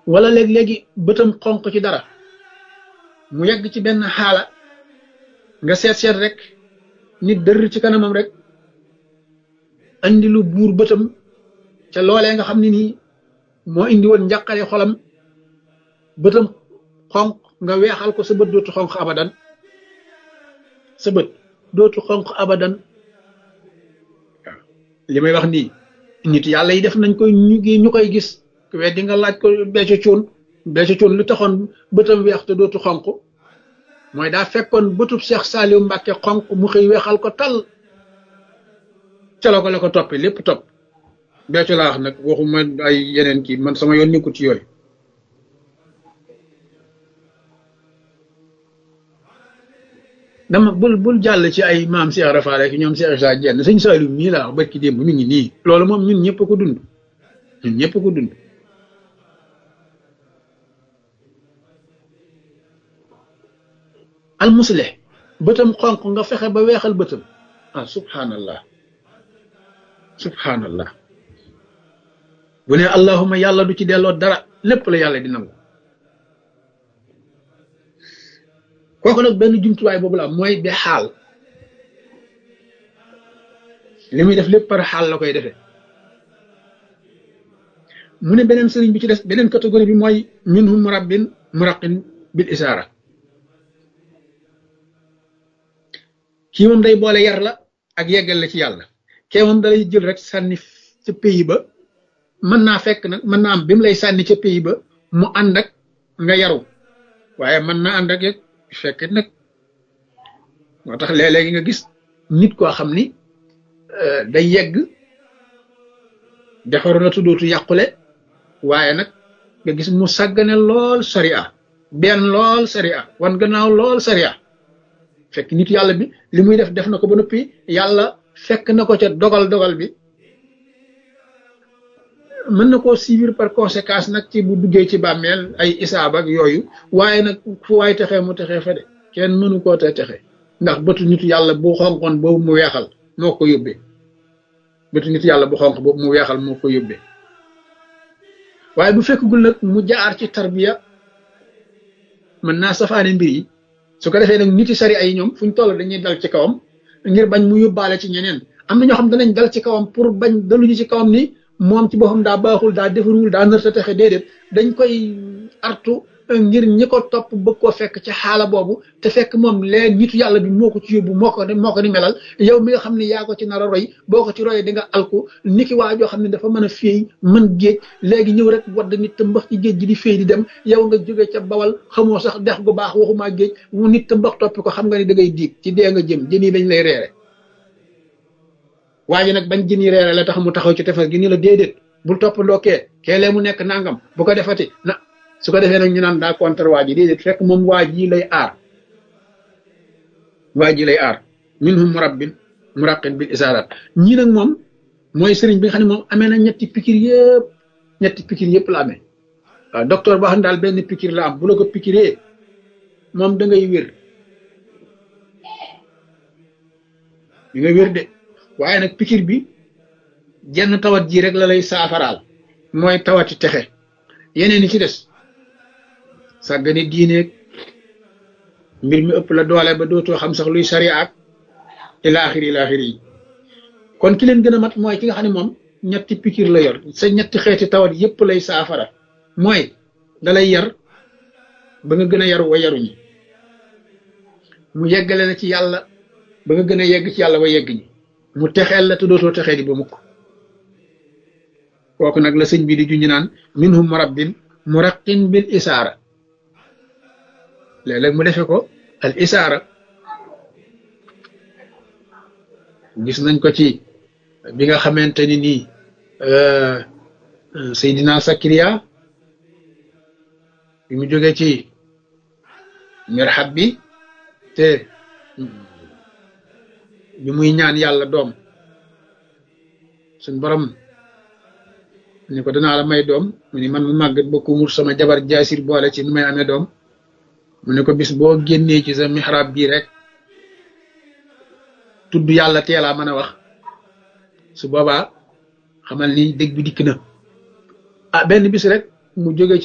wala léeg-léegi bëtam xonq ci dara mu yegg ci benn xaala nga seet seet rek nit dër ci kanamam rek andi lu buur bëtam ca loolee nga xam ne nii moo indi woon njàqare xolam bëtam xonq nga weexal ko sa bët dootu xonq abadan sa bët dootu xonq abadan waaw li may wax nii nit yàlla yi def nañ koy ñu ñu koy gis weddi nga laaj ko becco cuun becco cuun lu taxoon bëtam weex te dootu xonq mooy daa fekkoon bëtub Cheikh Saliou Mbacke xonq mu xëy weexal ko tal ca la ko la ko toppi lépp topp becco laa wax nag waxuma ay yeneen kii man sama yoon nekkul ci yooyu dama bul bul jàll ci ay maam Cheikh Rafa rek ñoom Cheikh Issa Diène sëñ Saliou mii laa wax barki démb mi ngi nii loolu moom ñun ñëpp ko dund ñun ñëpp ko dund almusleh bëtam xonq nga fexe ba weexal bëtam ah subhanallah subhanallah bu ne allahuma yàlla du ci delloo dara lépp la yàlla di nangu kooku nag benn jumtuwaay boobu la am mooy be xaal li muy def lépp par xaal la koy defee mu ne beneen sëriñ bi ci des beneen catégorie bi mooy minhum murabbin muraqin bil isaara kii moom day boole yar la ak yeggal la ci yàlla kee moom dalay jël rek sànni ca pays ba mën naa fekk nag mën naa am bi mu lay sànni ca pays ba mu ànd ak nga yaru waaye mën naa ànd ak yeg fekk nag moo tax léeg-léegi nga gis nit koo xam ni day yegg defaru na tuddootu yàqule waaye nag nga gis mu sàggane lool sariya benn lool sariya wan gannaaw lool sariya fekk nit yàlla bi li muy def def na ko ba noppi yàlla fekk na ko ca dogal dogal bi mën na koo suivre par conséquence nag ci bu duggee ci bàmmeel ay isaab ak yooyu waaye nag fu waay texee mu texee fa de kenn mënu koo te texe ndax bëtu nit yàlla bu xonqoon boobu mu weexal moo ko yóbbee bëtu nit yàlla bu xonq boobu mu weexal moo ko yóbbee waaye bu fekkagul nag mu jaar ci tarbiya mën naa safaane mbir yi su ko defee nag niti sari ay ñoom fu ñu toll dañuy dal ci kawam ngir bañ mu yóbbaale ci ñeneen am na ñoo xam danañ dal ci kawam pour bañ daluñu ci kawam ni moom ci boppam daa baaxul daa defarul daa nërta texe déedéet dañ koy artu ngir ñi ko topp bëgg koo fekk ci xaala boobu te fekk moom lee nitu yàlla bi moo ko ci yóbbu moo ko moo ko ni melal yow mi nga xam ne yaa ko ci nar a roy boo ko ci royee di nga alku niki waa joo xam ne dafa mën a féey mën géej léegi ñëw rek wadd nit te mbax ci géej gi di féey di dem yow nga jóge ca bawal xamoo sax dex gu baax waxumaa géej mu nit te mbax toppi ko xam nga ni da ngay diig ci dee nga jëm jën yi dañ lay reere waaye nag bañ jën yi reere la tax mu taxaw ci tefes gi ni la déedéet bul toppandoo kee keelee mu nekk nangam bu ko defati na su ko defee nag ñu naan daa contre waa ji déedéet fekk moom waa ji lay aar waa ji lay aar minhum murabbin muraqin bil isaarat ñii nag moom mooy sëriñ bi nga xam ne moom amee na ñetti pikir yëpp ñetti pikir yëpp la amee waaw docteur boo xam ne daal benn pikir la am bu la ko pikiree moom da ngay wér di nga wér de waaye nag pikir bi jenn tawat ji rek la lay saafaraal mooy tawati texe yeneen yi ci des sàggane diineeg mbir mi ëpp la doole ba dootoo xam sax luy sari ak ilaaxiri ilaaxiri yi kon ki leen gën a mat mooy ki nga xam ne moom ñetti pikir la yor sa ñetti xeeti tawat yépp lay saafara mooy dalay yar ba nga gën a yaru wa yaruñi mu yeggale la ci yàlla ba nga gën a yegg ci yàlla wa yegg ñi mu texeel la te dootoo texee di ba mukk kooku nag la sëñ bi di junñi naan minhum murabbin muraqin bil isaara léeg-léeg mu defe ko al isaara gis nañ ko ci bi nga xamante ni nii Seydina Sakariya bi mu jógee ci mirhab bi te bi muy ñaan yàlla doom suñ borom ni ko danaa la may doom mu ni man mu màggat ba kumur sama jabar jaasir boole ci nu may amee doom mu ne ko bis boo génnee ci sa mihrab bii rek tudd yàlla teelaa mën a wax su boobaa xamal ni dëgg bi dikk na ah benn bis rek mu jóge ci